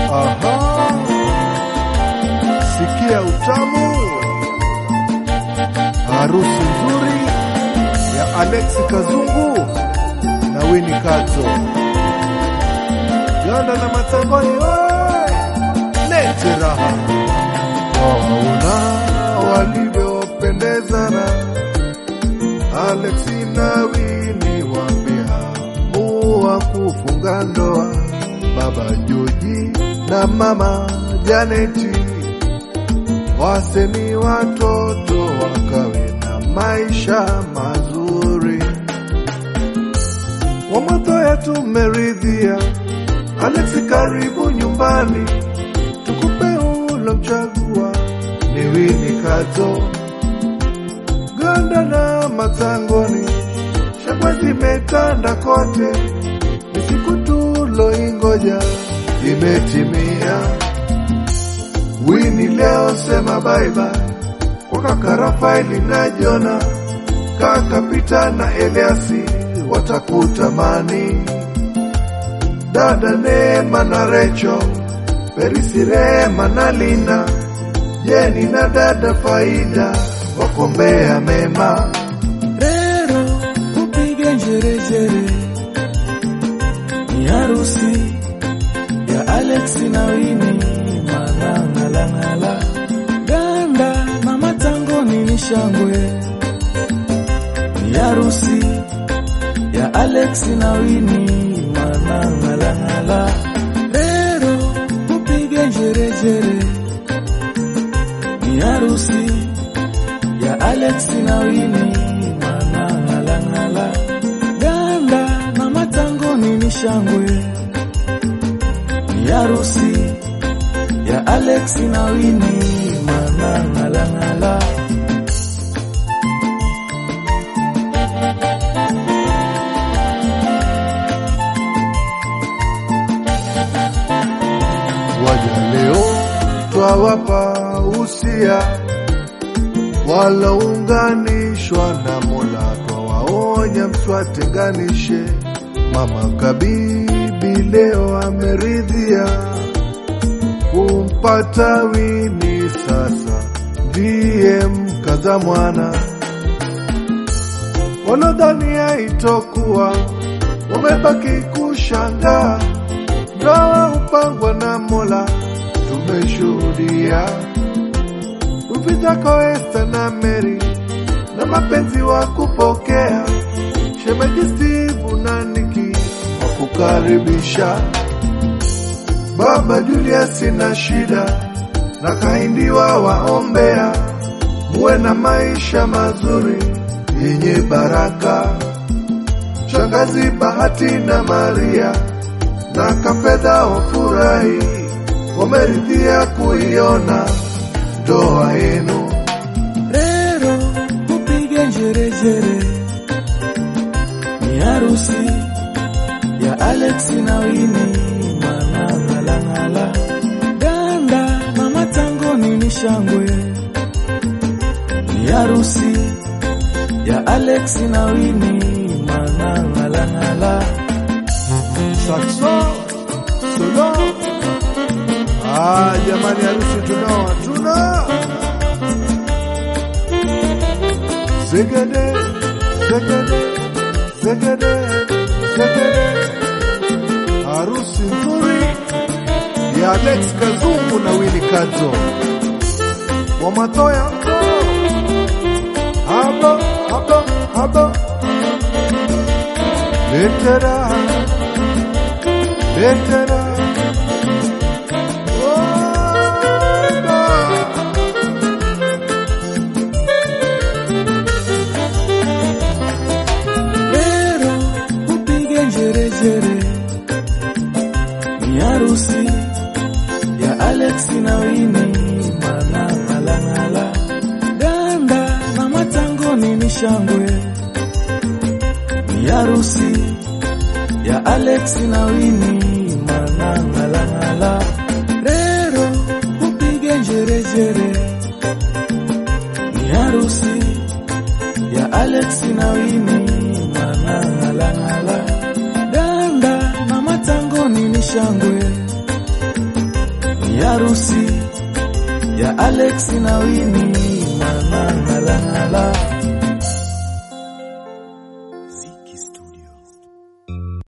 Aha, sikia utamu, harusi nzuri ya Alexi Kazungu na Winnie Kazo, Ganda na Matangoni, we lete raha, waona walivyopendezana Alexi na Winnie wameamua kufunga ndoa, baba Joji na mama Janeti waseni watoto wakawe na maisha mazuri. Wamathoya tumeridhia, Alexi karibu nyumbani, tukupe ulomchagua ni Winnie Kazo Ganda na Matangoni, shangwe zimetanda kote, ni siku tuloingoja imetimia. Wini leo sema bye bye kwa kaka Rafaeli na Jona, kaka Pita na Eliasi watakutamani, dada Neema na Recho, Perisi Rema na Lina, Jeni na dada Faida wakombea mema. Rero upige njerejere, ni harusi ya Alex na Wini, manang'alang'ala ganda na matangoni ni shangwe, ni harusi ya Alex na Wini, manang'alang'ala Rero upige njerejere, ni harusi ya Alex na Wini manang'alang'ala ganda na matangoni ni shangwe ni harusi ya Alex na Wini manang'alang'ala Waja leo twawapa usia walounganishwa na Mola, twawaonya mswatenganishe. Mama Kabibi leo ameridhia kumpata Wini, sasa ndiye mkaza mwana. Wanadhania itokuwa wamebaki kushangaa, ndoa upangwa na Mola, tumeshuhudia Uvitako Esta na Mary na mapenzi wa kupokea shemeji Steve na Niki wa kukaribisha baba Julius na shida na kahindiwa waombea muwe na maisha mazuri yenye baraka. Shangazi Bahati na Maria na Kafedha wafurahi, wameridhia kuiona ndoa yenu. Rero upige njerejere, ni harusi ya Alex na Wini manang'alang'ala ganda na matangoni ni shangwe, ni harusi ya Alex na Wini manang'alang'ala Saxo solo. Ah, jamani, harusi tunao hatuna. Zegede, zegede, zegede, zegede. Harusi nzuri ya Alex Kazungu na Winnie Kazo wa Matoya. Habo, habo, habo. Letera, letera. Lero upige njerejere, ni harusi ya Alex na Wini manang'alang'ala ganda na matangoni ni shangwe, ni harusi ya Alex na Wini manang'alang'ala Rero upige njerejere, ni harusi ya Alex na Wini manang'alang'ala ganda na matangoni ni shangwe, ni harusi ya Alex na Wini mwana ng'ala ng'ala